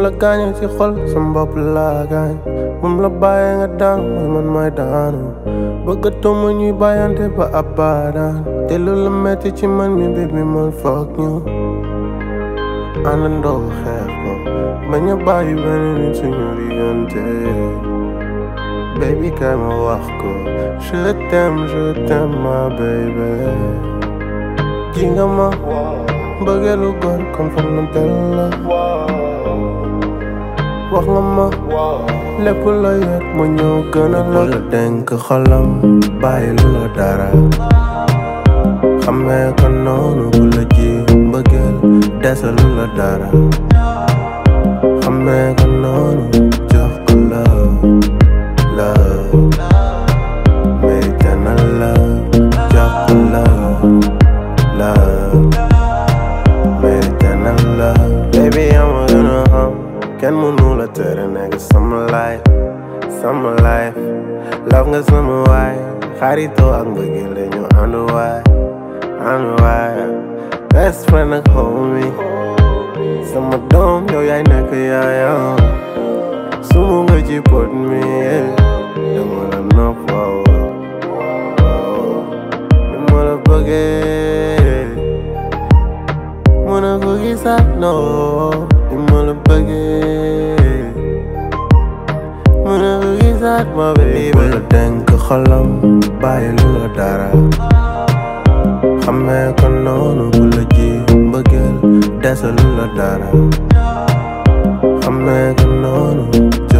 la gaañee ci xol sama bopp laa gaañ moom la bàyyee nga daan mooy man may daanu bëggatuma ñuy bàyyante ba abadan te lu la metti ci man mi baby man foog ñu àndandoo xeex ko bañ a bàyyi benn nit suñu diggante baby kay ma wax ko je t'aime je t'aime ma baby ji nga ma bëggeelu góor kon foog na del la wax nga ma lépp la yëg ma ñëw gën a la la dénk xolam bàyyi lu la dara xamee ko noonu bu la ji mbëggeel desalu la dara xamee ko noonu jox ko la la mérite na la jox ko la la mérite na la baby ama gën a xam kenn mënu la tere nekk sama life sama life love nga sama waay xaritoo ak mbëggeel la ñu ànd waay ànd waay best friend ak homie sama doom yow yaay nekk yaayam sumu nga ci pot mi dama la nopp waaw waaw dama la bëggee mën a ko gisaat non dama la bëggee mën a ko gisaat ma baby la dénk xolam bàyyi lu la dara xamee ko noonu bu la ji mbëggeel desalu la dara xamee ko noonu